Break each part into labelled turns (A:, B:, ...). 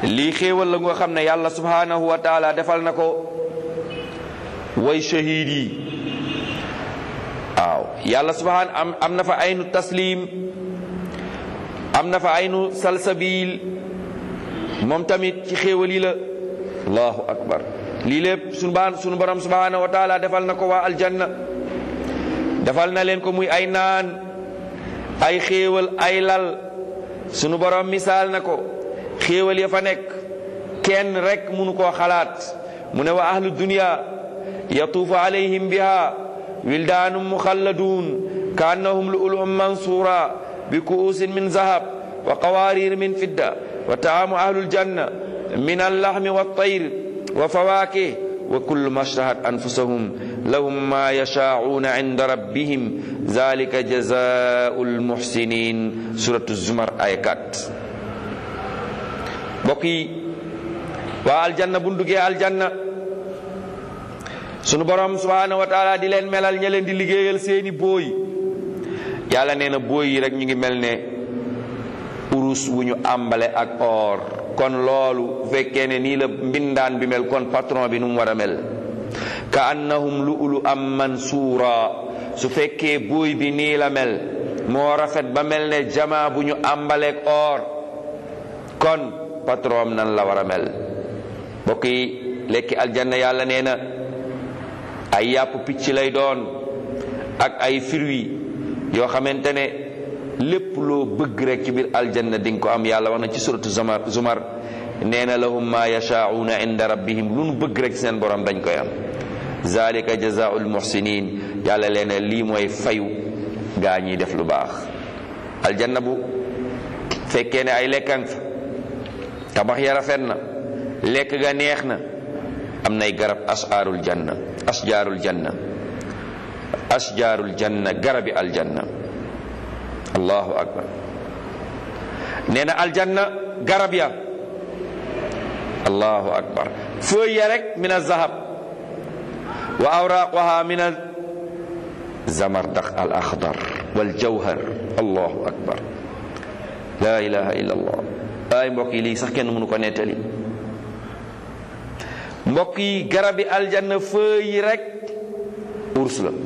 A: lii xéewal la nga xam ne yàlla subhanahu wa taala defal na ko way shahid yi waaw yàlla subhaan am am na fa aynu taslim am na fa aynu salsabil moom tamit ci xéewal yi la allahu akbar lii lépp sunu baan sunu borom subhanahu wa taala defal na ko waa aljanna defal na leen ko muy ay naan ay xéewal ay lal sunu borom misaal na ko xéewal ya fa nekk kenn rek munu koo xalaat mu ne wa ahlu dunya yatuufu alayhim biha wildaanum muxalladuun kaannahum lu'lu'un mansuura bi ku'uusin min zahab wa qawaariir min fidda wa taamu ahlul janna min allaxmi wattayr wa fawaakih wa kullu ma shtahat anfusahum lahum ma yashaacuuna inda rabbihim zalika jazaau lmuxsinin suratu zumar aya 4 mbokk yi waa aljanna bu duggee aljanna sunu borom subhanahu wa taala di leen melal ña leen di liggéeyal seeni booy yàlla nee na booy yi rek ñu ngi mel ne urus wu ñu àmbale ak or kon loolu bu fekkee ne nii la mbindaan bi mel kon patron bi nu mu war a mel ka annahum lu'lu am mansuura su fekkee booy bi nii la mel moo rafet ba mel ne jama bu ñu àmbaleeg or kon patron nan la war a mel mbokk yi lekki aljanna yàlla nee na ay yàpp picc lay doon ak ay fruits yoo xamante ne lépp loo bëgg rek ci biir aljanna di nga ko am yàlla wax na ci suratu zumar zumar nee na lahum ma yashaauna inda rabbihim lu nu bëgg rek seen borom dañ koy am zalika jazaau lmuhsinin yàlla leen ne lii mooy fayu gaa ñiy def lu baax aljanna bu fekkee ne ay lekkan fa tabax ya rafet na lekk ga neex na am nay garab asjaarul janna asjaarul janna asjaarul janna garabi aljanna allahu akbar nee na aljanna garab ya allahu akbar feuille ya rek min azahab wa awraquha min zamardax al axdar wal jawhar allahu akbar la ilaha illa allah ay mbokk yi lii sax kenn mënu ko nettali mbokk yi garabi aljanna feuille yi rek urs la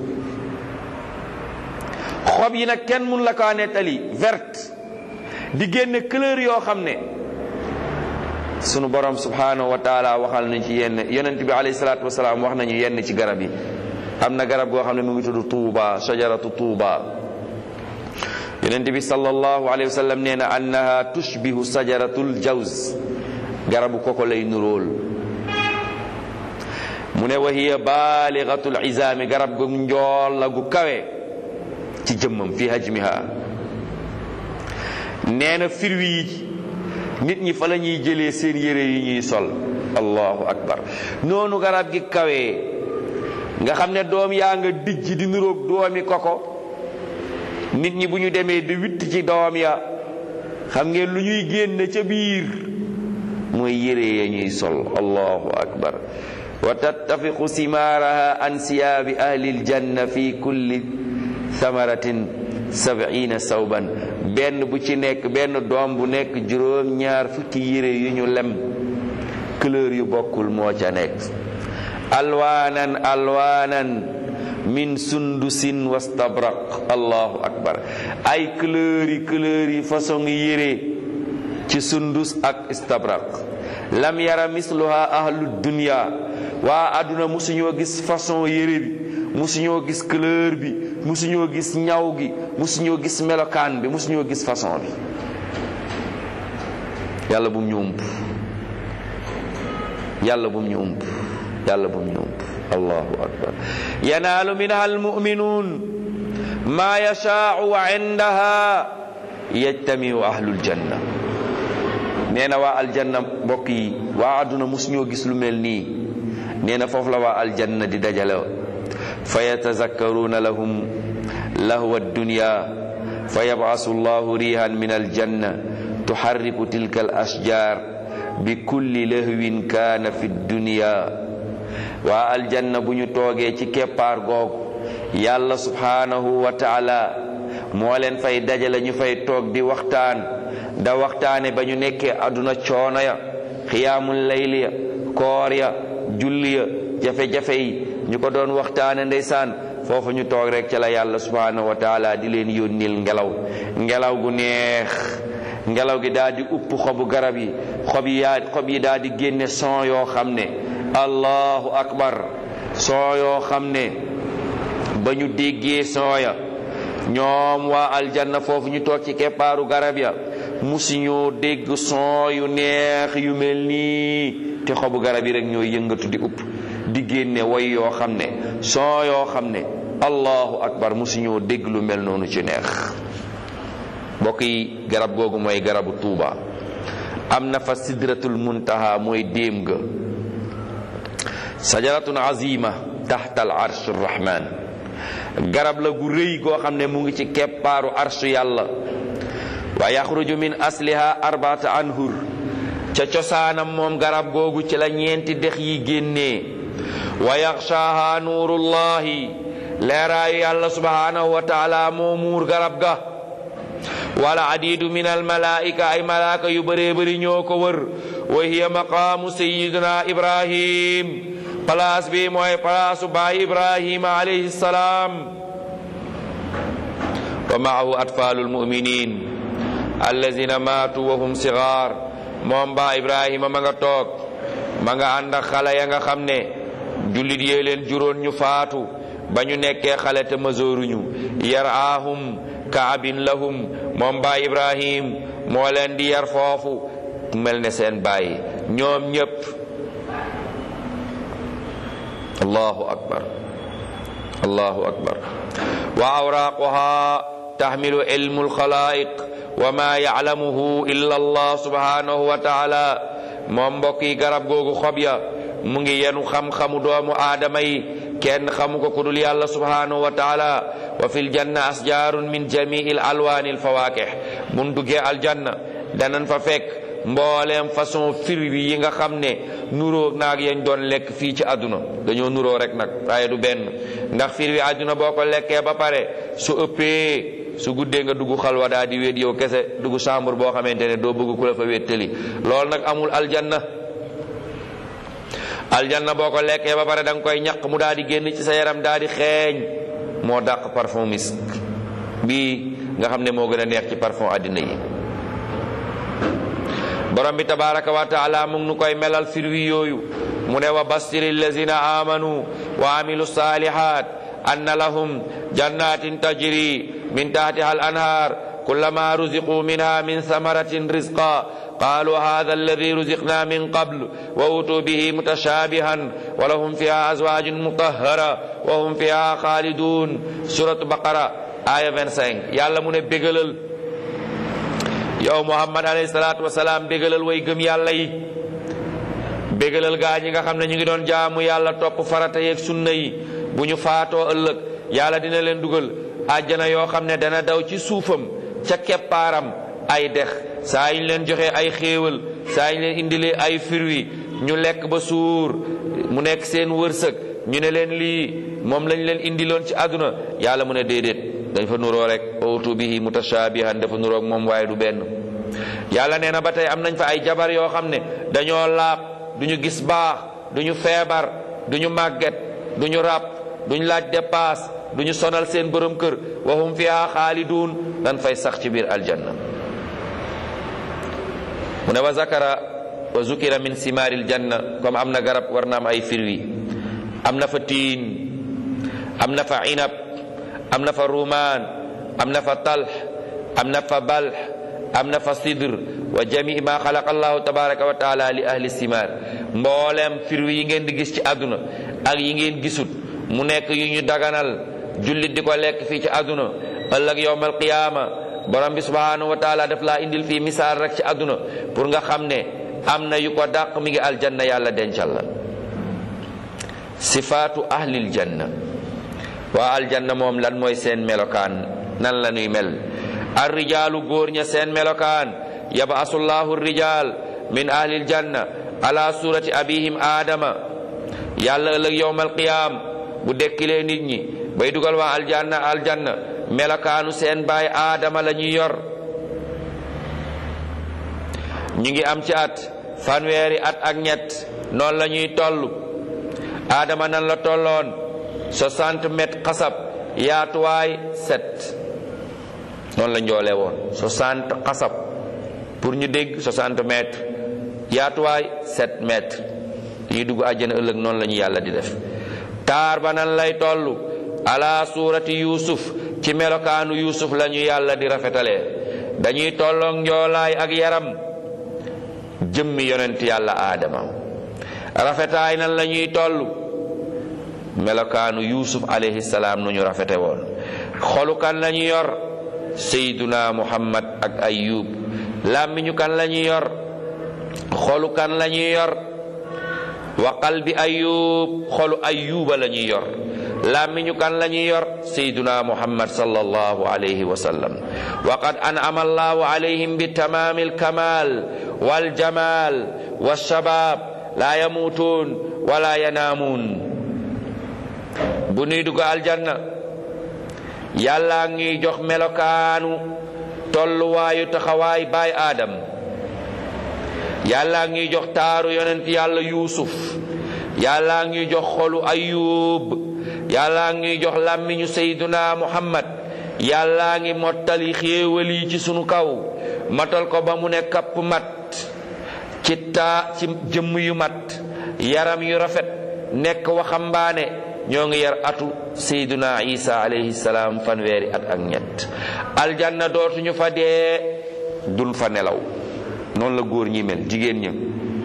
A: xob yi nag kenn mun la kaa nettali verte di génne couleur yoo xam ne sunu borom subhanahu wa taala waxal nañ ci yenn yonent bi alayhi salaatu wasalaam wax nañu yenn ci garab yi am na garab goo xam ne mu ngi tudd tuuba shajaratu tuuba yonent bi sallallahu alayhi wa sallam nee na annaha tushbihu sajaratul jawz garabu koko lay nuróol mu ne wa hiya baaligatul izaami garab gu njool la gu kawe ci jëmmam fi hajmiha nee na firwi yi nit ñi fa la ñuy jëlee seen yére yi ñuy sol allahu akbar noonu garab gi kawee nga xam ne doom yaa nga dijj di nuroog doomi koko nit ñi bu ñu demee di witt ci doom ya xam ngeen lu ñuy génne ca biir mooy yére ya ñuy sol allahu akbar wa tattafiqu simaaraha an siyaabi ahli aljanna fi kulli thamaratin sab'ina sawban benn bu ci nekk benn doom bu nekk juróom ñaar fukki yére yu ñu lem couleur yu bokkul moo ca nekk alwaanan alwaanan min sundusin wastabraq allahu akbar ay couleur yi couleur yi façon yére ci sundus ak istabraq lam yara misluha ahlu dunya waa àdduna musuñoo gis façon yére bi musuñoo gis couleur bi musuñoo gis ñaw gi musuñoo gis melokaan bi musuñoo gis façon bi yàlla bum ñu ump yàlla bum ñu ump yàlla bum ñu ump allahu akbar yanaalu minha almuminuun ma yashaau wa indaha yajtamiu ahlul janna nee na waa aljanna mbokk yi waa àdduna musuñoo gis lu mel nii nee na foofu la waa aljanna di dajale fa yatazakkaruuna lahum lahwa dunya fa yabcasu llahu rihan min aljanna tuxarriku tilka al ashjar bi kulli lahwin kaana fi dunya waa aljanna bu ñu toogee ci keppaar googu yàlla subhanahu wa taala moo leen fay dajale ñu fay toog di waxtaan da waxtaane ba ñu nekkee àdduna coono ya xiyaamul layli ya koor ya julli ya jafe-jafe yi ñu ko doon waxtaane ndeysaan foofu ñu toog rek ca la yàlla subhanahu wa taala di leen yónnil ngelaw ngelaw gu neex ngelaw gi daal di upp xobu garab yi xob yi yaa xob yi daal di génne son yoo xam ne allahu akbar son yoo xam ne ba ñu déggee son ya ñoom waa aljanna foofu ñu toog ci keppaaru garab ya musuñoo dégg son yu neex yu mel nii te xobu garab yi rek ñoo yëngatu di upp di génne way yoo xam ne son yoo xam ne allahu akbar musuñoo dégg lu mel noonu ci neex mbokk yi garab googu mooy garabu tuuba am na fa sidratul muntaha mooy déem ga sajaratun azima taxta al arsh rahman garab la gu rëy goo xam ne mu ngi ci keppaaru arshu yàlla wa yaxruju min asliha arbaata anhur ca cosaanam moom garab googu ci la ñeenti dex yi génnee wa yaxshaaha nuurullahi leeraayu yàlla subhanahu wa taala moo muur garab ga wala adidu min almalaika ay malaaka yu bëree bëri ñoo ko wër wa hiya maqaamu sayiduna ibrahim place bi mooy palaasu baay ibrahima alayhi salaam wa maahu atfaalu almuminin allazina maatu wa hum sigaar moom baa ibrahima ma nga toog ma nga ànd ak xale ya nga xam ne jullit yee leen juróon ñu faatu ba ñu nekkee xale te mazooruñu yaraahum kaabin lahum moom baay ibrahim moo leen di yar foofu mel ne seen baay ñoom ñépp allahu akbar allahu akbar wa awraaquha taxmilu ilmu alxalaa'iq wa ma yaclamuhu illa allah subhanahu wa taala moom mbokk yi garab googu xob ya mu ngi yenu xam-xamu doomu aadama yi kenn xamu ko ku dul yàlla subhanahu wa taala wa fil janna asjaarun min jamii al alwaani al fawaakih mun duggee aljanna danan fa fekk mbooleem façon fruits yi nga xam ne nuroo naag yañ doon lekk fii ci àdduna dañoo nuroo rek nag waaye du benn ndax fruits àdduna boo ko lekkee ba pare su ëppee su guddee nga dugg xalwa daa di wéet yow kese dugg chambre boo xamante ne doo bëgg ku la fa wéttali loolu nag amul aljanna aljanna boo ko lekkee ba pare da nga koy ñaq mu daal di génn ci sa yaram daal di xeeñ moo dàq parfum misk bii nga xam ne moo gën a neex ci parfum àddina yi borom bi tabaraka wa taala mu ngi nu koy melal firwi yooyu mu ne wa bastiri allazina amanu wa amilu salihat anna lahum jannatin tajri min tahtiha al anhar kullama ruziqu minha min samaratin rizqa قالوا هذا الذي رزقنا من قبل وأوتوا به متشابها ولهم فيها أزواج مطهرة وهم فيها خالدون سورة بقرة آية 25 يالا من بيغلل yow Muhammad alayhi salaatu wasalaam bégalal way gëm yàlla yi bégalal gaa ñi nga xam ne ñu ngi doon jaamu yàlla topp farata yeeg sunna yi bu ñu faatoo ëllëg yàlla dina leen dugal àjjana yoo xam ne dana daw ci suufam ca keppaaram ay dex saa ñu leen joxe ay xéewal saa ñu leen indilee ay firwi ñu lekk ba suur mu nekk seen wërsëg ñu ne leen lii moom lañ leen indiloon ci àdduna yàlla mu ne déedéet dañ fa nuroo rek utu bihi mutashabihan dafa nuroog moom waaye du benn yàlla nee na ba tey am nañ fa ay jabar yoo xam ne dañoo laab duñu gis baax duñu feebar duñu màgget duñu ràpp duñu laaj dépasse duñu sonal seen borom kër wa hum fiha xaalidun dañ fay sax ci biir aljanna mu ne wa zakara wa zukira min simaaril janna comme am na garab war na am ay firwi am na fa tiin am na fa inab am na fa rumaan am na fa talx am na fa balx am na fa sidr wa jamii ma xalaqa allahu tabaraka wa taala li ahli simaar mbooleem firwi yi ngeen di gis ci àdduna ak yi ngeen gisut mu nekk yu ñu daganal jullit di ko lekk fii ci àdduna ëllëg yowmal qiyaama borom bi subhanahu wa taala daf laa indil fii misaal rek ci àdduna pour nga xam ne am na yu ko dàq mi ngi aljanna yàlla dencal la sifaatu ahlil janna waa aljanna moom lan mooy seen melokaan nan la ñuy mel ar rijaalu góor ña seen melokaan yabasullahu rijaal min ahlil janna ala surati abihim aadama yàlla ëllëg yowmal qiyaam bu dekkilee nit ñi bay dugal waa aljanna aljanna melokaanu seen baay aadama la ñuy yor ñu ngi am ci at fanweeri at ak ñett noonu la ñuy toll aadama nan la tolloon 60 mètres xasab yaatuwaay 7 noonu la njoolee woon 60 xasab pour ñu dégg 60 mètres yaatuwaay 7 mètres ñuy dugg àjjana ëllëg noonu la ñu yàlla di def taar ba nan lay toll ala suurati yuusuf ci melokaanu yuusuf la ñu yàlla di rafetalee dañuy tolloog njoolaay ak yaram jëmmi yonent yàlla aadama rafetaay nan la ñuy toll melokaanu yuusuf alayhi salaam nu ñu rafete woon xolu kan la ñu yor sayduna muhammad ak ayub làmmiñu kan la ñu yor xolu kan la ñuy yor wa qalbi ayub xolu ayuba la ñuy yor làmmiñu kan la ñuy yor sayduna muhammad sallallahu alayhi wa sallam wa qad an'ama allahu alayhim bi tamaami alkamal waljamal walshabab la yamutuun wala yanaamuun bu nuy dugg aljanna yàlla ngi jox melokaanu tolluwaayu taxawaay baay aadam yàlla ngi jox taaru yonent yàlla yuusuf yàlla ngi jox xolu ayub yàlla ngi jox làmmiñu sayduna muhammad yàlla ngi mottali xéewal yi ci sunu kaw matal ko ba mu ne kapp mat ci taa ci jëmm yu mat yaram yu rafet nekk waxambaane ñoo ngi yar atu sayduna isa alayhi salaam fanweeri at ak ñett aljanna dootuñu fa dee dun fa nelaw noonu la góor ñi mel jigéen ñi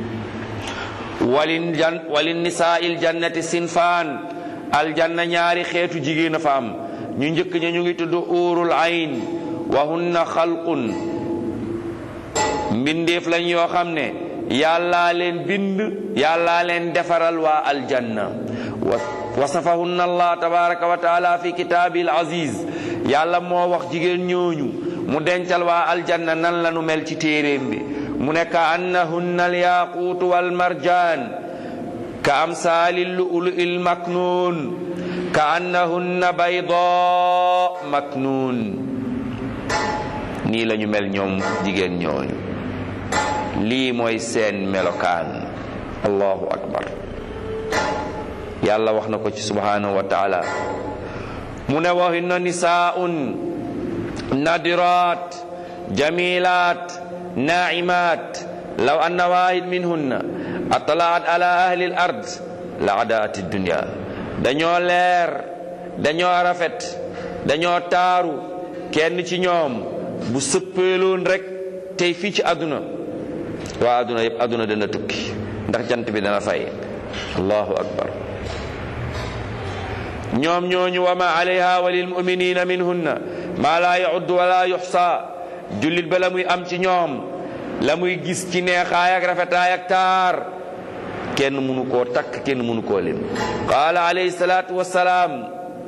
A: walin jan walin nisaa'il jannati sinfaan aljanna ñaari xeetu jigéen a fa am ñu njëkk ña ñu ngi tudd uurul ayn wa hunna xalqun mbindeef lañ yoo xam ne yàllaa leen bind yàllaa leen defaral waa aljanna wasafahunna allah tabaraka wa taala fi kitaabil aziz yàlla moo wax jigéen ñooñu mu dencal waa aljanna nan la nu mel ci téeréem bi mu ne ka annahunna alyaquutu walmarjaan ka amsaali lu'lu'il maknuun ka annahunna baydaa maknuun nii la ñu mel ñoom jigéen ñooñu lii mooy seen melokaan allahu akbar yàlla wax na ko ci subhanahu wa taala mu ne wa hinna nisaa'un nadirat jamilat naimat law anna wahid minhunna atalaat ala ahli al ard la adaat dunya dañoo leer dañoo rafet dañoo taaru kenn ci ñoom bu sëppeeloon rek tey fii ci àdduna waa àdduna yëpp àdduna dana tukki ndax jant bi dana fay allahu akbar ñoom ñooñu wa ma alayha wa lil muminina minhunna ma la yaud wala yuxsa jullit ba la muy am ci ñoom la muy gis ci neexaay ak rafetaay ak taar kenn mënu koo takk kenn mënu koo lim qaala alayhi salaatu wassalaam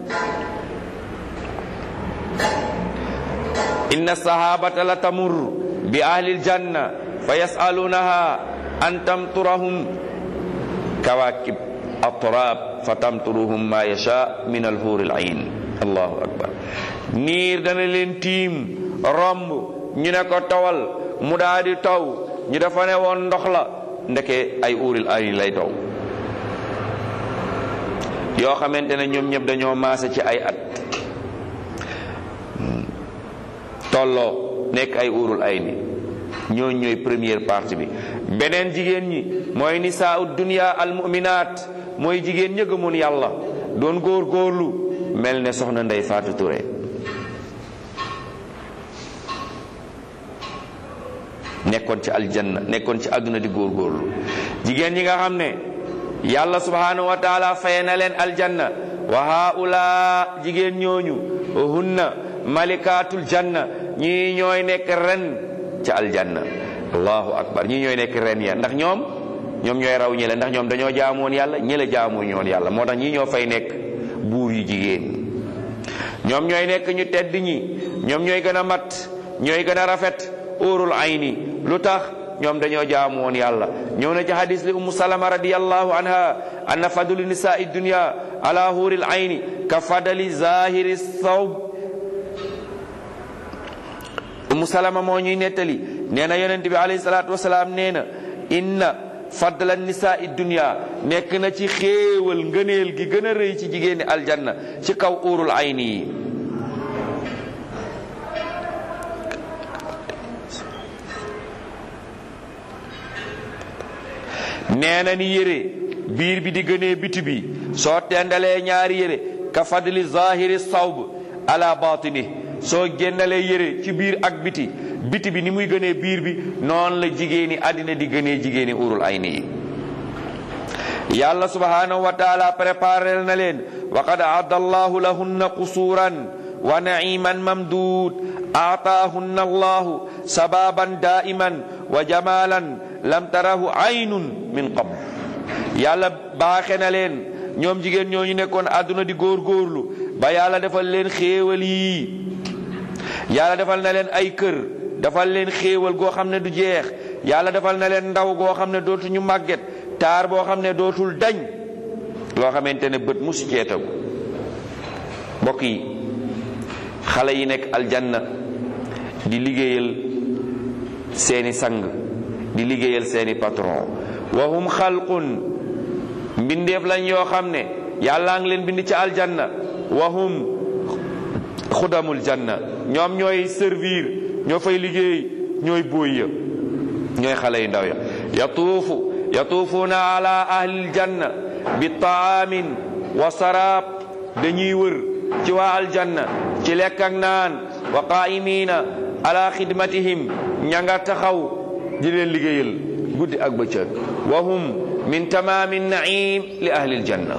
A: inna sahabata la tamur bi ahli aljanna fa yasalunaha an tamturahum kawakib atrab fa tamturuhum ma yasha min alhuur alayn allahu akbar niir dana leen tiim romb ñu ne ko tawal mu daa di taw ñu dafa ne woon ndox la ndeke ay uuril ayn lay taw yoo xamante ne ñoom ñëpp dañoo maase ci ay at tolloo nekk ay uurul ayni ñoo ñooy première partie bi beneen jigéen ñi mooy nisaau dunya al mu'minaat mooy jigéen ña gëmoon yàlla doon góor góorlu mel ne soxna Ndey Faatu Ture nekkoon ci aljanna nekkoon ci àdduna di góor góorlu jigéen ñi nga xam ne yàlla subhanahu wa taala faye na leen aljanna wa haula jigéen ñooñu hunna malikaatul janna ñii ñooy nekk ren ci aljanna allahu akbar ñii ñooy nekk ren ya ndax ñoom ñoom ñooy raw ñële ndax ñoom dañoo jaamoon yàlla ñële jaamuñu woon yàlla moo tax ñii ñoo fay nekk buur yu jigéen ñoom ñooy nekk ñu tedd ñi ñoom ñooy gën a mat ñooy gën a rafet óorul ayni lu tax ñoom dañoo jaamu woon yàlla ñëw na ci hadis li ummu salama radiyallahu anha anna fadlu nisaai dunya ala huuril ayni ka fadali zahiri thawb ummu salama moo ñuy nettali nee na yonent bi alayhi salaatu wasalaam nee na inna fadla nisaai dunya nekk na ci xéewal ngëneel gi gën a rëy ci jigéeni aljanna ci kaw uurul ayni yi nee na ni yére biir bi di gënee biti bi soo tendalee ñaari yére ka fadli zahiri sawb ala batini soo génnalee yére ci biir ak biti biti bi ni muy gënee biir bi noonu la jigéeni àddina di gënee jigéeni urul ayni yi yàlla subhanahu wa taala préparé na leen wa qad aadda allahu lahunna qusuuran wa naiman mamduud aataahunna allahu sababan daiman wa jamalan lam tarahu aynun min qabl yàlla baaxe na leen ñoom jigéen ñooñu nekkoon àdduna di góorgóorlu ba yàlla defal leen xéewal yii yàlla defal na leen ay kër defal leen xéewal goo xam ne du jeex yàlla defal na leen ndaw goo xam ne dootuñu màgget taar boo xam ne dootul dañ loo xamante ne bët musu ceetagu mbokk yi xale yi nekk aljanna di liggéeyal seeni sang di liggéeyal seeni patron wa hum xalqun mbindeef lañ yoo xam ne yàllaa ngi leen bind ci aljanna wa hum xudamul janna ñoom ñooy servir ñoo fay liggéey ñooy bóoy ya ñooy xale yu ndaw ya yatuufu yatuufuuna ala ahlil janna bi taamin wa saraab dañuy wër ci waa aljanna ci lekk ak naan wa qaa'imiina ala xidmatihim ña nga taxaw di leen liggéeyal guddi ak bëccëg wa hum min tamaami naim li ahli aljanna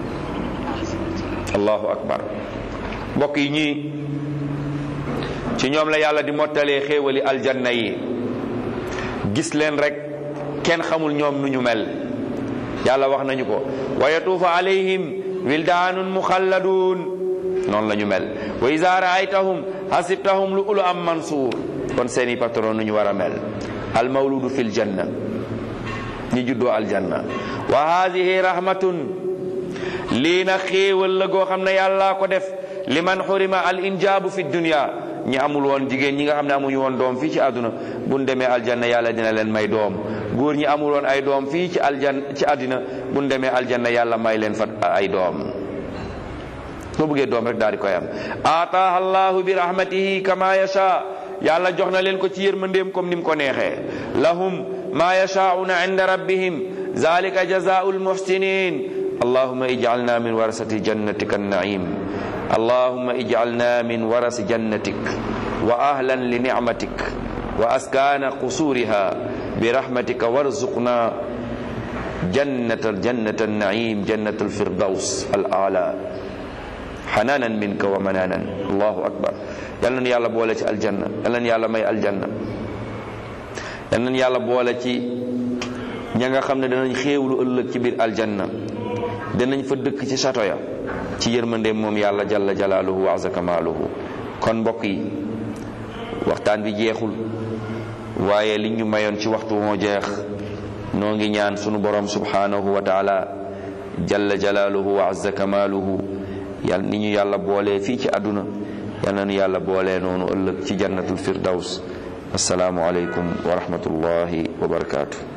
A: allahu akbar mbokk yi ñii ci ñoom la yàlla di mottalee xéewali aljanna yi gis leen rek kenn xamul ñoom nu ñu mel yàlla wax nañu ko wa yatuufu alayhim wildaanun muxalladun noonu la ñu mel wa iza raaytahum hasibtahum lu ulu am mansuur kon seeni patron nu ñu war a mel al mawludu fil janna ñi juddoo aljanna wa haadihi rahmatun lii na xéewal la goo xam ne yàlla ko def liman xurima al injaabu fi dunya ñi amul woon jigéen ñi nga xam ne amuñu woon doom fii ci àdduna buñ demee aljanna yàlla dina leen may doom góor ñi amul woon ay doom fii ci aljan ci àddina buñ demee aljanna yàlla may leen fa ay doom soo bëggee doom rek daal di koy am ataaha allahu bi rahmatihi kama yasha yàlla jox na leen ko ci yërmandeem comme ni mu ko neexee lahum ma yashaa'una inda rabbihim zalika jazaa'ul muhsinin allahumma ij'alna min warasati jannatika an-na'im allahumma ij'alna min warasi jannatik wa ahlan li ni'matik wa askana qusuriha bi rahmatika warzuqna jannata jannata an-na'im jannata al-firdaws al-a'la xanaanan minka wa manaanan allahu akbar yal nañu yàlla boole ci aljanna yal nañu yàlla may aljanna yal nañu yàlla boole ci ña nga xam ne danañ xéewlu ëllëg ci biir aljanna danañ fa dëkk ci sato ya ci yërmandeem moom yàlla jalla jalaaluhu wa azza kamaaluhu kon mbokk yi waxtaan bi jeexul waaye li ñu mayoon ci waxtu moo jeex noo ngi ñaan sunu borom subhanahu wa taala jalla jalaaluhu wa azza kamaaluhu yàlla ni ñu yàlla boolee fii ci àdduna yal na nu yàlla boolee noonu ëllëg ci jannatul firdaws assalaamu aleykum wa rahmatullahi wa barakaatu